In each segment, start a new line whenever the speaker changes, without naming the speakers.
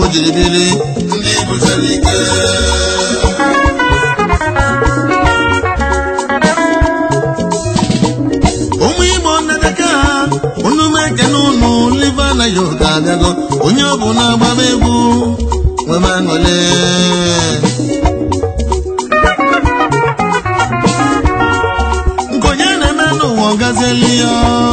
jiri biri ndị butere ike ụmụ igbo nnedeka unu mekene unu liva na yoga abịago onye ọ bụ na-agbaba egwu nwebe aṅụle nke onye na-eme n'ụwa ọgazieli ya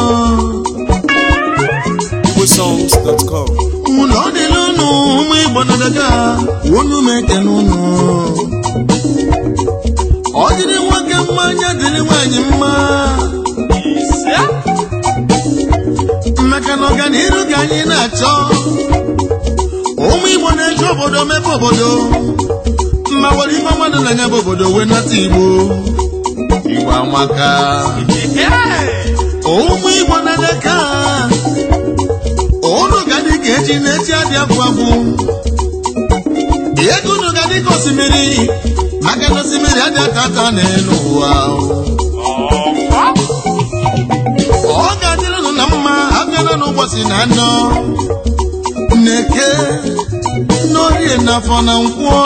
igbosongs.com
ụlọ dịla unu ụmụ igbo nnedeka unu mekene unu ọ dịrị nwoke mma anya dịrị nwaanyị mma maka na ọganihu ka anyị na-achọ ụmụ igbo na-eji obodo mepe obodo mma were ife mmadụ na anya bụ obodo wee nata igbo igbo amaka ụmụ igbo na-adaka unu ga dị ka eji na-eji adị abụ abụ ego unu ga dị ka osimiri maka na osimiri adị ata ata n'elu ụwa ọ ga-adịrị unu na mma abịala n'ụbọchị na anọ na-eke n'orie n'afọ na nkwọ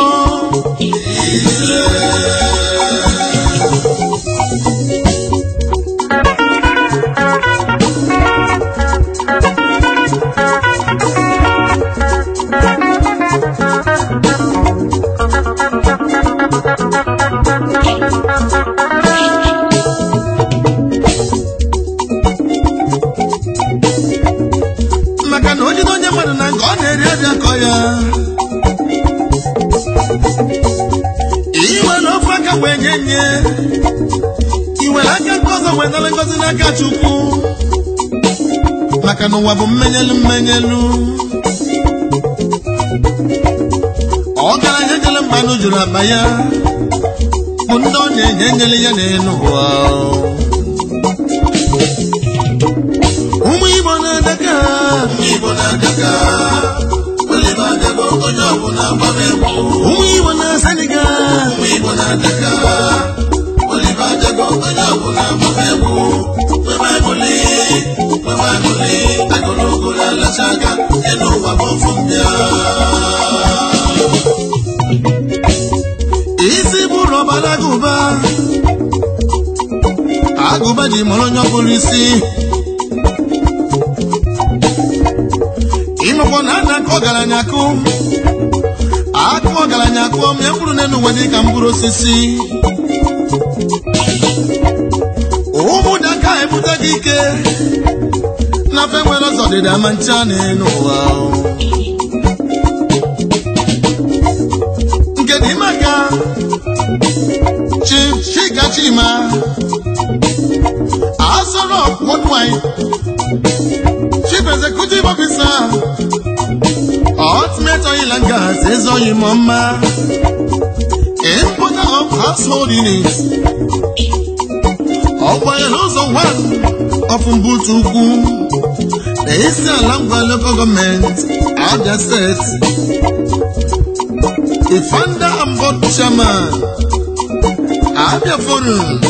maka na ojide onye mmadụ na nke ọ na-eri ọbịa kọ ya iwere ofe aka wee nye nye iwere aka nke ọzọ wee nara ngozi n'aka chukwu maka na ụwa bụ mmenyelu mmenyelu ọgaranya jere mmanụ juru akpa ya bụ ndị ọ na-enye enyere ya n'elu ụwa ụmụ igbo na-adaka
Igbo na-adaka Oliver Adebo onye ọbụla gbara egwu
ụmụ igbo na-asaniga
Ụmụ Igbo na-adaka Oliver Adebo onye ọbụla gbara egwu Nwebe aṅụrị Nwebe aṅụrị Agụlụgụ na-alacha aka Elu ụwa bụ ofu mbịa
isi bụrụ ọbara agụba agụba ji mụrụ onye ọbụla isi ịnụkwọ na a na-akụ ọgaranya akụ akụ ọgaranya akụ ọmụ ya mkpụrụ n'elu ụwa dị ka mkpụrụ osisi ụmụdaka ebute gị ike na fe nwere ọzọ dịda ma ncha n'elu ụwa nke dị maka Chief Chika Chima Asoro Worldwide Chief Executive Officer Ultimate Oil and Gas Ezoyi Moma Importer of Household Units Ọgbanyere ụzọ 1 of Mbutu Ukwu na isi ala ngwa local government Abia State the founder and board chairman Abia Forum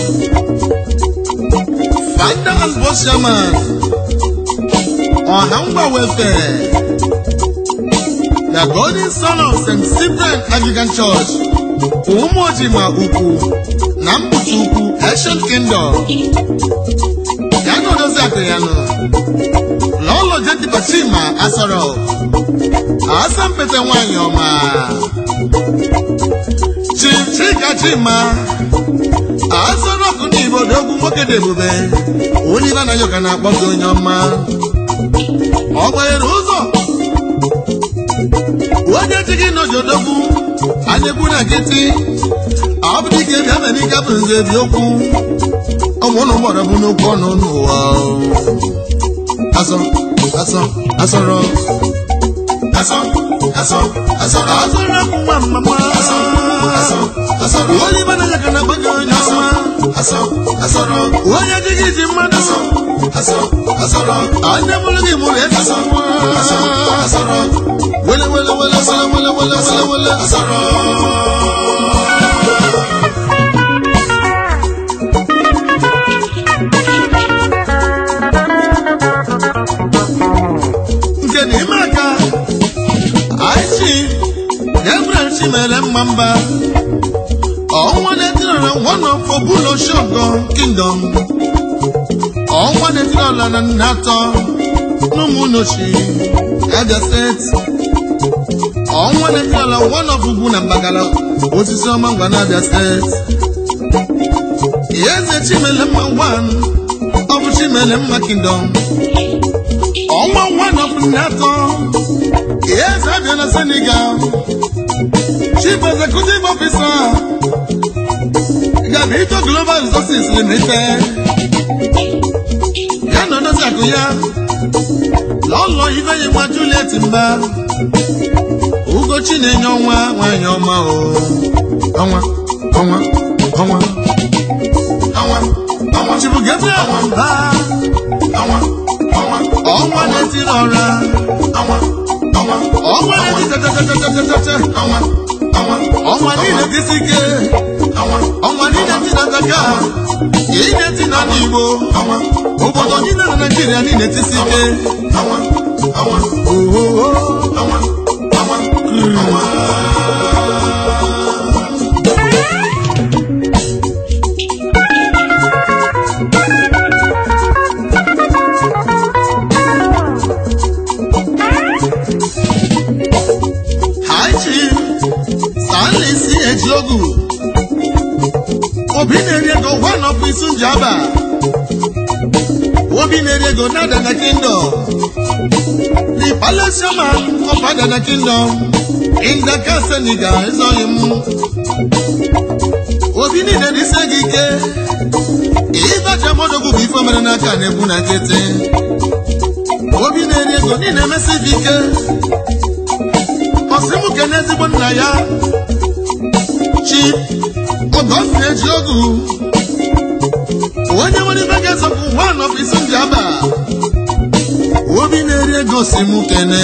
founder and board chairman Ọhangwa Welfare the golden son of St. Cyprian Anglican Church Umojima Ukwu na Mputu Ukwu Ancient Kingdom ya na odozi akụ ya nọ n'ụlọ Jediba Chima Asoro Asampete nwanyị ọma Chief Chika Chima Asoro ọkụ n'Igbo dị ogwu nwoke dị ebube onye ibe anaghị ụka na-akpọ gị onye ọma ọ gbanyere ụzọ onye ji gị n'ojodogwu anyegbu na nkịtị ọ bụ dike bịa mere ike bụ nze bi okwu ụmụ ụlọ gbọrọ bụ n'okwu ọnụ n'ụwa asọ asọ asọrọ
Asọ Asọ Asọrọ
asọrọ akwụ nwa mama
Asọ Asọ Asọrọ
onye ibe anaghị ụka na-akpọ gị onye ọma
Asọ Asọrọ
onye ji gị ji mmadụ
Asọ Asọrọ
anya mụrụ gị mụrụ ezi
Asọ Asọ Asọrọ
wele wele wele wele wele wele wele wele
Asọrọ
nke n'ime aka anyị chimere mma mba ọnwa na-etirọla one of obulo shogo kingdom ọnwa na-etirọla na nna atọ n'ụmụnnochi abia steeti ọnwa na-etirọla one of ugwu na mbagala osisi ọma ngwa na abia steeti eze chimele mma one ọ bụ chimele mma kingdom ọnwa one of nna atọ eze abịa na senegal chief executive officer gabito global resources limited ya na odozi akụ ya lọlọ ibenye nwa juliet mba ugochi na-enye ọnwa nwanyị ọma o ọnwa ọnwa ọnwa ọnwa ọnwa chibu gabriel mba ọnwa ọnwa ọnwa na-etiri ọra ọnwa ọnwa ọnwa na-eti tatatatatatatata ọnwa ọnwa ọnwa niile tisi ike ọnwa ọnwa niile ti na zaka ihe ti na ndị igbo ọnwa obodo niile na naijiria niile tisi ike ọnwa ọnwa ohoho ọnwa ọnwa ọnwa Hi Chief Stanley si Ejiogu Obi na-eri ego one of isu njaba Obi na-eri ego na Adana Kingdom The palace chairman of Adana Kingdom in Dakar, Senegal ezoghị m Obi niile n'ise gị ike ịbaja modogwu bụ ife mere n'aka na-egbu na nkịtị Obi na-eri ego niile emesi gị ike ọsịmụ kene ezigbo nna ya chi ọgọsi eji ogu onye nwere ibe ga-ezọpụ one of isi ndị aba obi na-eri ego si mụ kene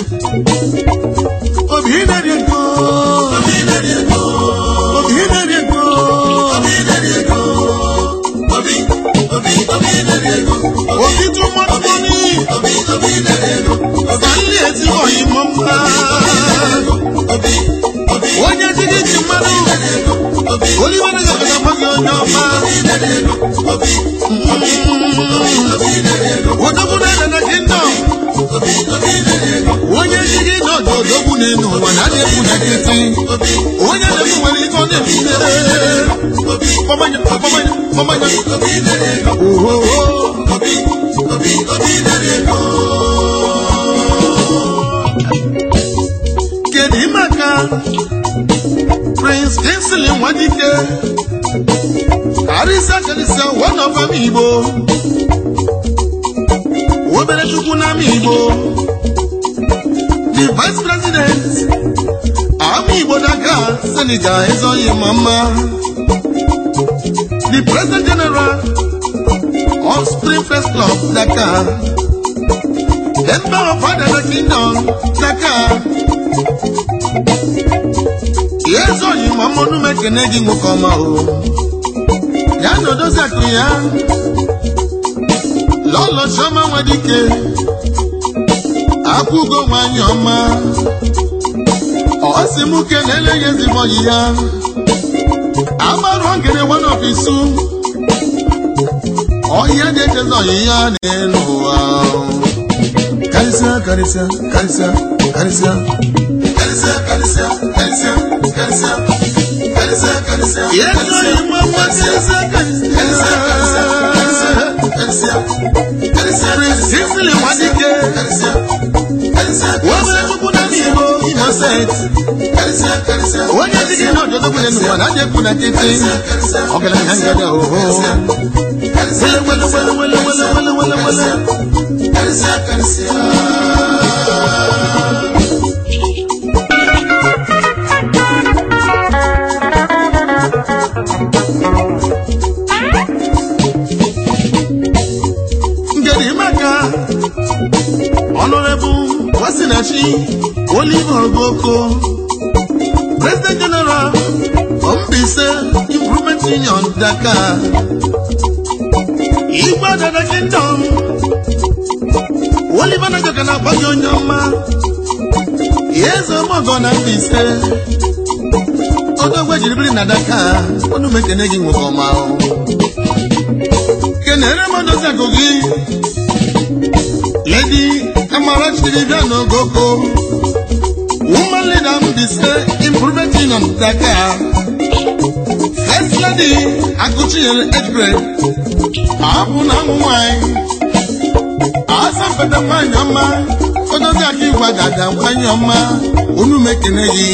obi na-eri ego obi na-eri ego obi na-eri ego obi na-eri ego obi obi obi na-eri ego obi too much money obi obi na-eri ego Stanley ezigbo oyi mọ mma onye ji gị ji mmanụ oliver na-agafe na gị onye ọma odogwu na-ede na kingdom onye ji gị na ọdụ odogwu na-enu ụwa na na-ekwu na nkịtị onye na-ekwu nwere ike ọ na-ekwu kpọmanya kpọmanya kpọmanya ohoho kedu maka prince kinsley nwadike arịsa karịsịa one of ama igbo obere chukwu n'ama igbo the vice president ama igbo daga senegal ezoghị ma mma the president general of spring first club dakar member of adana kingdom dakar ezoghị ma mmanụ m ekene gị nwoke ọma o ya na odozi akụ ya lọlọ chioma nwadike akwụgo nwanyị ọma ọ sị m kelele ya ezigbo ọyị ya agbarụ ngere one of isu ọhịa na-echezi ọyị ya n'elu ụwa karịsịa karịsịa karịsịa karịsịa karịsịa karịsịa karịsịa karịsịa karịsịa karịsịa Yesu ịma mma karịsịa karịsịa karịsịa karịsịa Prinsipili Nwadike Webe Chukwu na n'Igbo Innocent onye dị gị n'ọjọdọ gwụnye n'ụwa na adịekwu na nkịtị ọgaranya ngada oho wele wele wele wele wele wele wele wele ngedi maka Honorable Wasinachi Oliver Ogoko President General of Mbise Improvement Union Dakar Igwe Dada Kingdom Oliver Nagaka na-agba gị onye ọma Eze Omogo na Mbise odogwe jiri biri na daka ọnụ m ekene gị nwoke ọma o. kenere m odozi akụ gị ledi amara chiri bịa n'ogoko woman leader m dị se improvement in on daka first lady akụchinyere ejbre abụ na amụ nwanyị asampete nwanyị ọma odozi aka ịgwa dada nwanyị ọma unu m ekene gị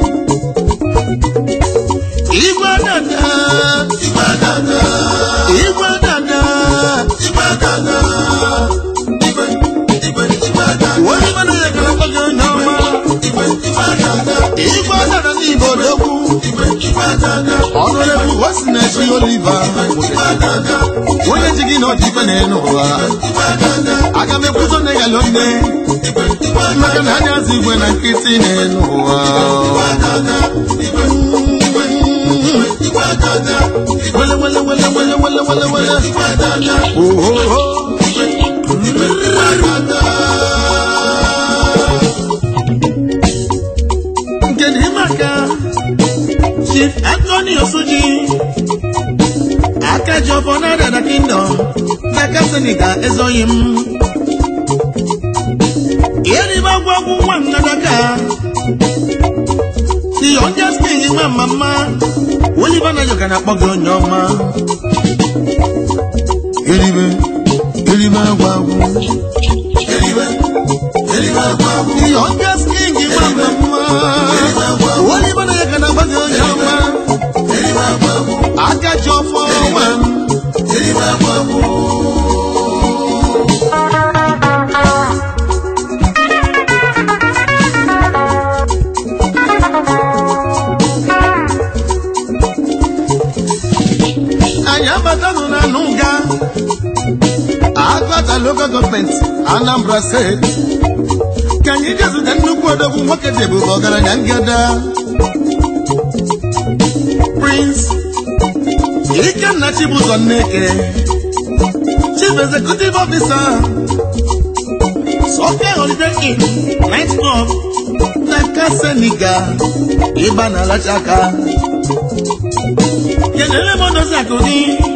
igwe dada
Igwe dada,
igwe dada
igwe dada, igwe, igwe, igwe dada,
onye mmadụ ya kere mkpọgị onye ọma
igwe, igwe dada,
igwe dada n'igbo odogwu
igwe, igwe dada,
ọnụregwu osi na-echi oliva
igwe dada,
onye ji gị na ọdịbe na-enu ụwa
igwe dada,
aga m ekwuzo nne ya lonne
igwe, igwe
maka na anya azụ igwe na nkịtị na-enu ụwa
dada, igwe, igwe, igwe dada,
wele wele wele wele wele wele wele
igwe dada,
ohoho
igwe, igwe dada.
nke dị maka chief anthony osuji aka ji ọfọ na dada kingdom n'aka senegal ezoghị m eribe gwagwu nwa m na daka the youngest king nwa mama oliver na yoga na-akpọ gị onye ọma eribe eribe agwagwu
Eribe, eribe agwagwu,
the youngest king nwa mama oliver na yoga na-akpọ gị onye ọma
eribe agwagwu,
aka ji ọfọ nwa m
eribe agwagwu.
anyị abatanụ na nụga agụata local gọọmenti anambra steeti ka anyị jezute nnukwu odogwu nwoke dị ebube ọgaranya ngada prince ikenna chibụzọ nneke chief executive officer sofia holiday inn night club na kaseniga ịba na alachaka kelere m odozi akụ gị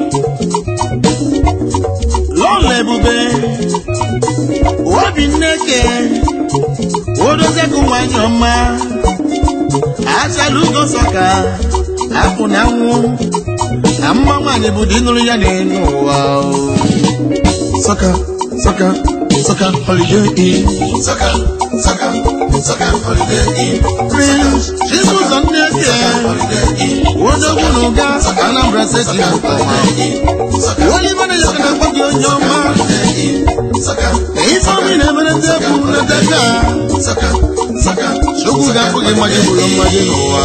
lọla ebube obi nneke odozi akụ nwanyị ọma achala ugo sọka apụ na nwụ na mma nwaanyị bụ dị nụrụ ya n'elu ụwa sọka sọka sọka holiday inn
Saka, saka, saka, holiday inn.
prince chibụzọ nneke
Holiday inn.
odogwu na ụga anambra steeti bụ ọma
Saka,
onye mana ya ka na-akpọ gị onye ọma
holiday inn. Saka,
na ife ọmị na-emere ndị egwu nleta
saka, saka,
chukwu ga-afụ gị mmadụ bụrụ mmadụ n'ụwa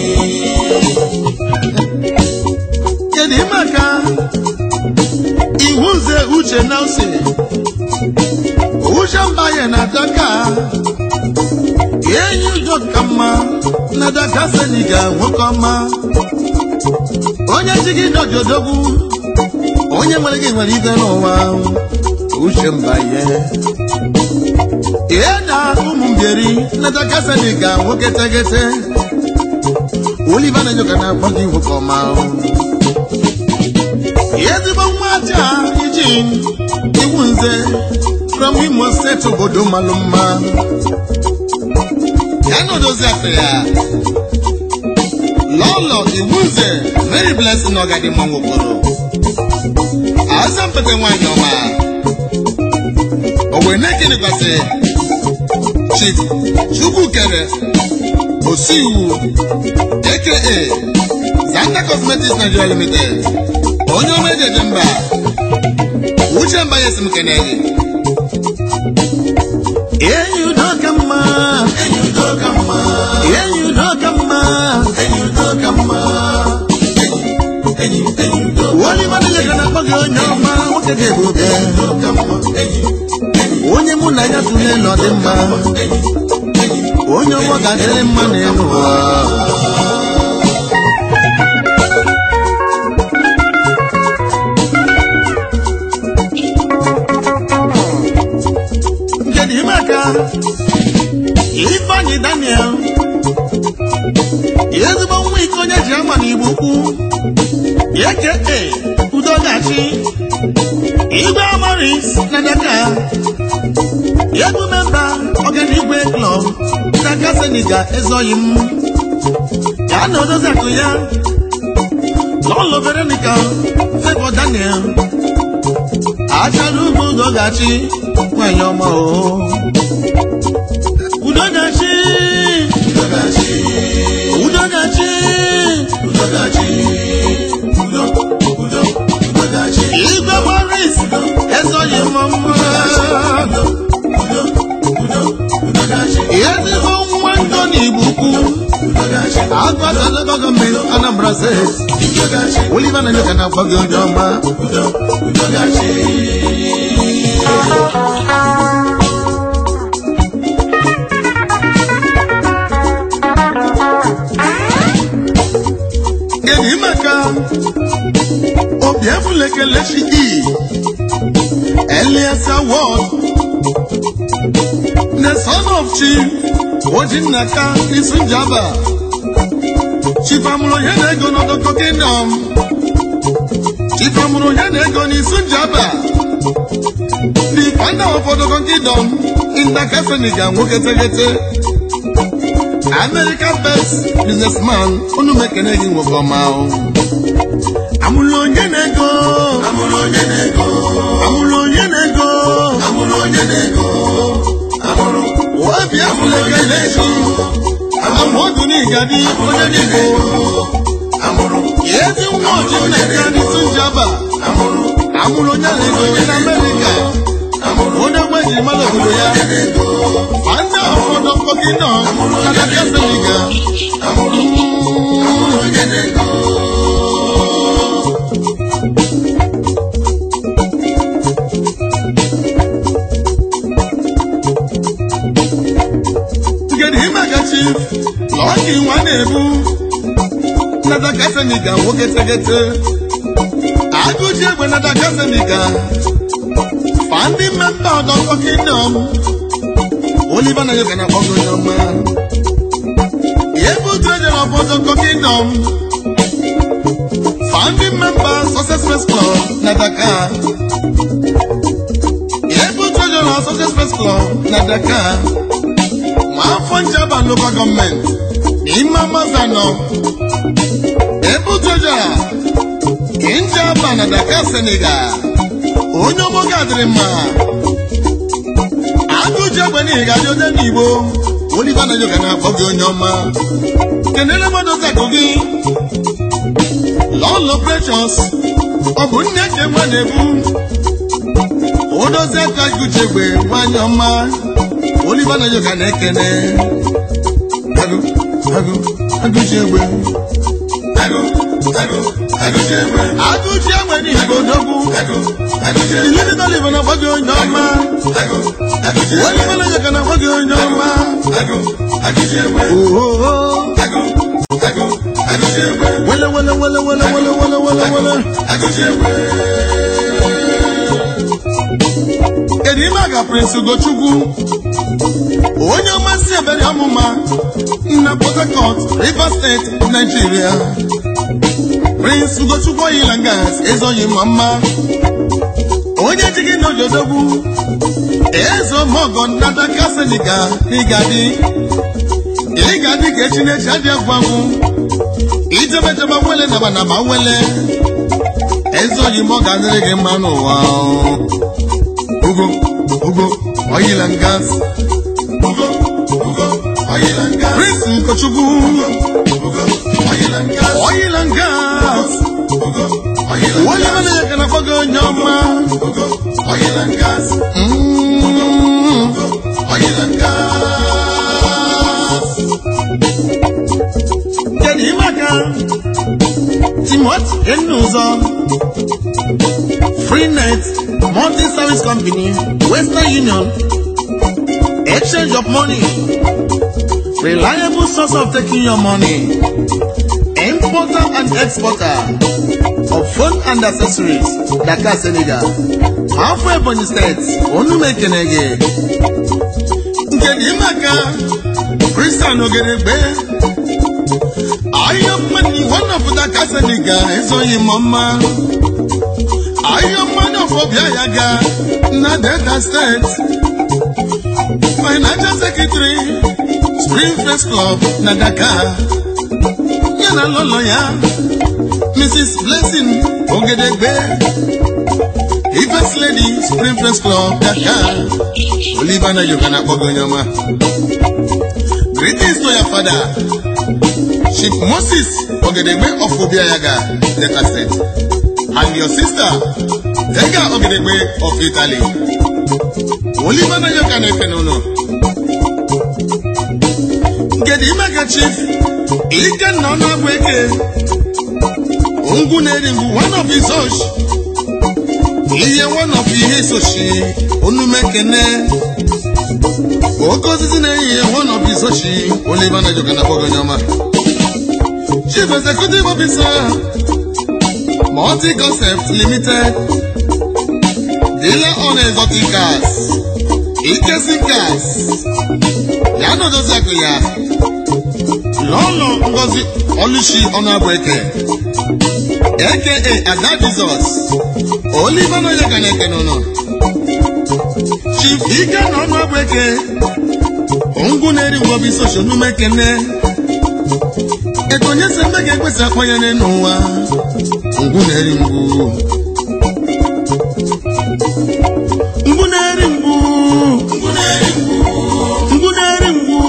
kedu maka iwu nze uche nelson uche mba ya na daka enyi udo ka mma na daka seniga nwoke ọma onye chi gị dọjodogwu onye nwere gị nwere ibe n'ụwa uche mba ya ihe na ụmụ mbieri na daka seniga nwoke tegete oliva na nyoka na-akpọ gị nwoke ọma ezigbo nwa aja iji iwu nze from imo steeti obodo malụ mma ya na odozi asịrị ya lọlọ iwu nze mary blessing ọgadị mma nwokoro azampete nwanyị ọma owe na-ekenikwasị chief chukwukere osiwu aka zanta cosmetics nigeria limited onye ọma ejeje mba uche mba ya esi m keneghi enyi udo ka mma
enyi udo ka mma,
enyi udo ka mma
enyi udo ka mma. Enyi, enyi udo
onye mmadụ ya ga na-akpọ gị onye ọma nwoke dị ebube
udo ka mma. Enyi,
onye mụ na ya tụle nọ dị mma
enyi, enyi,
onye ọgbọ ga-adịrị mma n'elu ụwa nke dị ime aka ifeanyị daniel n'igbo ukwu aka udogachi igwe amaris na daka egwu memba ọganigwe klọb n'aka seniga ezoghị m ya na odozi akụ ya lọlọ veronica favour daniel achara ugwu udogachi nwanyị ọma o udogachi
Udogachi,
udogachi
Udogachi, Udo, Udo, Udogachi,
igwe maris ezoghị m mma
Udo, Udo, Udo, Udogachi,
ezigbo nwa ndụ n'igbo ukwu
Udogachi,
agwatala gọọmenti anambra steeti
Udogachi,
oliver na nyoka na-agwa gị onye ọma
Udo, Udogachi.
kedu maka obi efulekelechi gị elias award the son of chief ojinnaka isunjaba chief amụrụ onye na-ego n'ọdọkọ kingdom chief amụrụ onye na-ego n'isunjaba the founder of ọdọkọ kingdom indaka senegal nwoke tegete American best businessman unu mekene gị nwoke ọma o. amụrụ onye na-ego
Amụrụ onye na-ego,
amụrụ onye na-ego
amụrụ onye na-ego, amụrụ
obi afụlekele chi amụọdụ n'igadi onye n'igbo
amụrụ
ezi nwa oji nneka n'isi njaba
amụrụ
amụrụ onye na-ego na amerịka onye nwe jiri mmadụ obodo ya ma ndị ụfọdụ mkpọkị nọ na daka seniga
onye na-ego
Tugedi Imega Chief, Lọki nwa na-ebu na daka seniga nwoke tegete agụji egbe na daka seniga fandi mmemba ọdọkọ kingdom Oliver na yoga na akpọgo onye ọma ebu trejọr of ọdọkọ kingdom founding member success first club na Dakar ebu trejọr of success first club na Dakar nwafọ njaba local gọọmenti n'ime amazanọ ebu trejọr njaba na Dakar Senegal onye ọmụga adịrị mma agụji egbe n'ihi ga-adị onye n'igbo oliva na yoga na-akpọ gị onye ọma kenere mmadụ zakụ gị lọlọ precious ọ bụ nne ka egbe na-ebu odozi aka agụji egbe nwanyị ọma oliva na yoga na-ekene agụ agụ agụji egbe
agụ agụ agụji egbe
agụji egbe n'igbo dogbu
agụ agụji egbe
iliri dọliva na-akpọ gị onye ọma
agụ agụji egbe
oliva na yoga na-akpọ gị onye ọma
agụ agụji egbe
ohoho
agụ agụ agụji egbe
wele wele wele wele wele wele wele wele
agụji egbe
kedu ime aga prince ugochukwu onye ọmasị ebere ọmụma na port harcourt rivers steeti nigeria prince ugochukwu oyila gas ezoghị ma mma onye ji gị n'ojodogwu ezo mogo nnadaka seniga n'igadi ịgadị ka echi n'echi adị agwụ agwụ ijebejebe wele naba naba wele ezoghị m ọ ga-adịrị gị mma n'ụwa ugo ugo oil and gas
ugo ugo oyila nga
prince nkochukwu
ugo oyila nga
oil and gas
ugo oyila
onye mana ya ka na-akpọ gị onye ọma
ugo oyila nga
Mm.
oyila nga
kedu ime aka timot enuzọ freenet multi service company western union exchange of money reliable source of taking your money importer and exporter of phone and accessories dakar senegal afọ ebonyi steeti onumekene gị nke dị ime aka kristian ogedegbe Iron money, one of the Casaniga, so you mama. Iron money of Obiayaga, na Delta State. Financial Secretary, Springfield Club, na Dakar. Yana lolo ya, Mrs. Blessing Ogedegbe. Ifest Lady, Springfield Club, Dakar. Oliver na Yogana Bogonyama. Greetings to your father. Chief Moses Ogedegbe of Obiayaga, Delta State, and your sister, Tega Ogedegbe of Italy. Oliver Nayoka Nefenono. Ngedi Mega Chief, Ike Nona Bweke, Ungu Nerimbu, one of his osh. Iye one of his oshi, Onumekene. Oke osisi na-eyi one of his oshi, Oliver Nayoka na Bogonyama. Chief Executive Officer, Multi Concept Limited, dealer on exotic cars, Ikesin Cars, ya nọdozi akụ ya, Lọlọ Ngozi Olushi Ọnụabụeke, aka Ada Jesus, Oliver Noyeka na-eke n'ụlọ, Chief Ike na Ọnụabụeke, ngwu na-eri ngwobi soshal nume kene, Ego onye si mbe ga-ekwesị akpanyere n'ụwa ngwu na-eri mgbu ngwu na-eri mgbu ngwu na-eri mgbu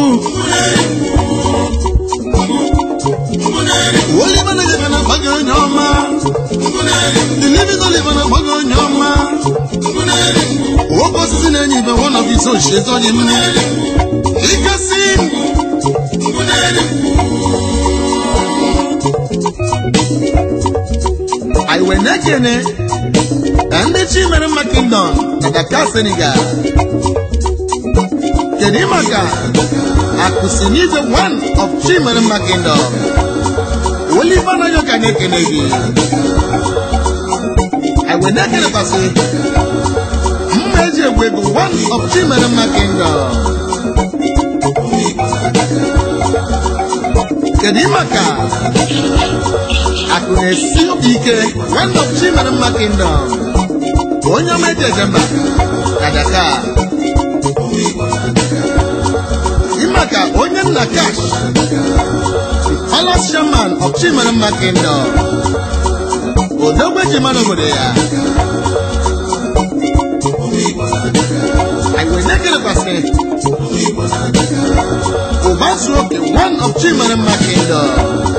Oliver na-ejebe na agbaghị onye ọma Delivis Oliver na agbaghị onye ọma Nwoke osisi na-enye ibe one of his own shit onye nne Ikesi anyị wee na-ekene na ndị chi mere mma kingdom na Dakar Senegal kedu maka akụsinize one of chi mere mma kingdom Oliver Nayoka na-ekene gị anyị wee na-ekenekwasị mma eji egwu ego one of chi mere mma kingdom kedu maka akụ na-esi obi ike one of chimere mma kingdom onye ọma eji eje mba na Dakar ịmaka onye nna cash palace chairman of chimere mma kingdom odogwe ji mara obodo ya anyị wee na-ekerekwasị ụba zuo oke one of chimere mma kingdom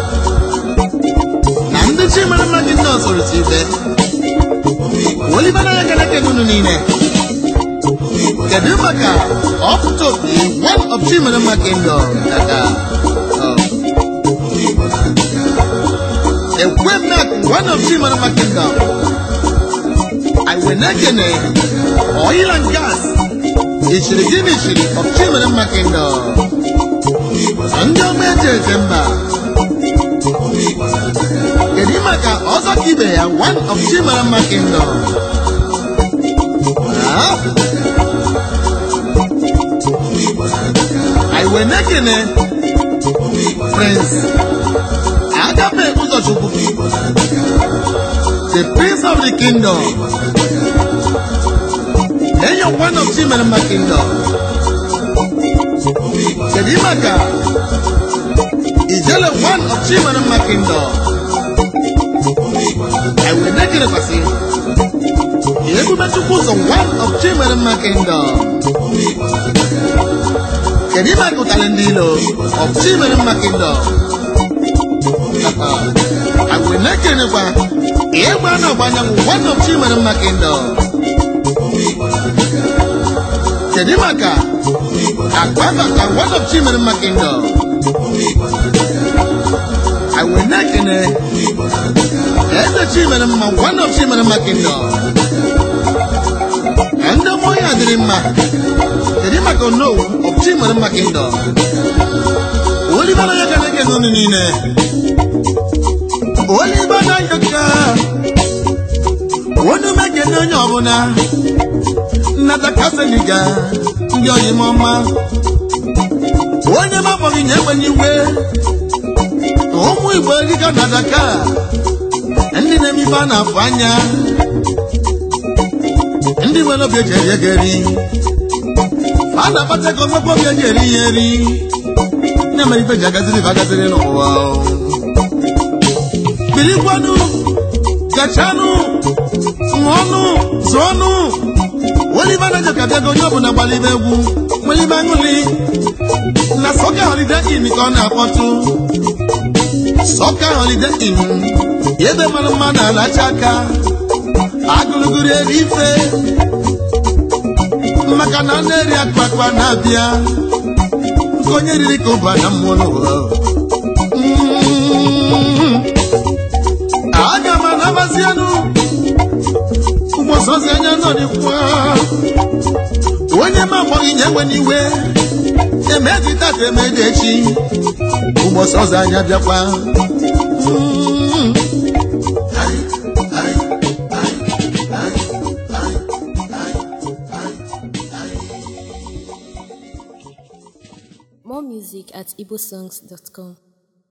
na ndị chimere mma kingdom soro si ibe Oliver Nayoka na-ekene unu niile kedu maka ọpụta opi one of chimere mma kingdom daga ekwemnak one of chimere mma kingdom anyị wee na-ekene oil and gas ichiri gị n'ichiri of chimere mma kingdom ndị ọma eji eje mba kedu maka ọzọ ka ibe ya one of chimere mma kingdom Ah? anyị wee na-ekene prince agape ụzọchukwu the prince of the kingdom enyo one of chimere mma kingdom kedu maka ijele one of chimere mma kingdom anyị wee na-ekenekwasị ebube chukwu ụzọ one of chimere mma kingdom kedu ime akụtara ndị ilo of chimere mma kingdom anyị wee na-ekenekwa ịgba na ọgba anyanwụ one of chimere mma kingdom kedu maka akpa bata one of chimere mma kingdom anyị wee na-ekene eze chimere mma one of chimere mma kingdom na ndị mmụọ ya dịrị mma kedu maka onowu of chimere mma kingdom Oliver Nayoka na-ekene unu niile Oliver Nayoka onye umekene onye ọbụla nnata kaseniga ndị oyimọma onye mabọghị nye ekwenye iwe ụmụ igbo eriga na daka ndị na-eme ife a na-afụ anya ndị nwere obi eji eri ego eri a na-akpata ego nwekwa obi eji eri ya eri na-emere ife ji agaziri ife agaziri n'ụwa birikwanụ gachanụ ṅụọnụ zụọnụ welibe anaghị ka bịago onye ọbụla gbalibe egwu welibe aṅụli na sọka holiday inn ka ọ na-akpọtụ sọka holiday inn ebe mara mma na-alacha aka agụlụgụrụ eri ife maka na a na-eri akpakpa na-abịa nke onye riri ka ụba na mmụọ n'ụwa Mm. aga m anabazienụ ụgbọsọzi anya nọ dịkwa onye ma akpọghị nye enwe n'iwe emeji tata emeji echi ụgbọsọzi anya bịakwa Mm.
More music at igbosongs.com.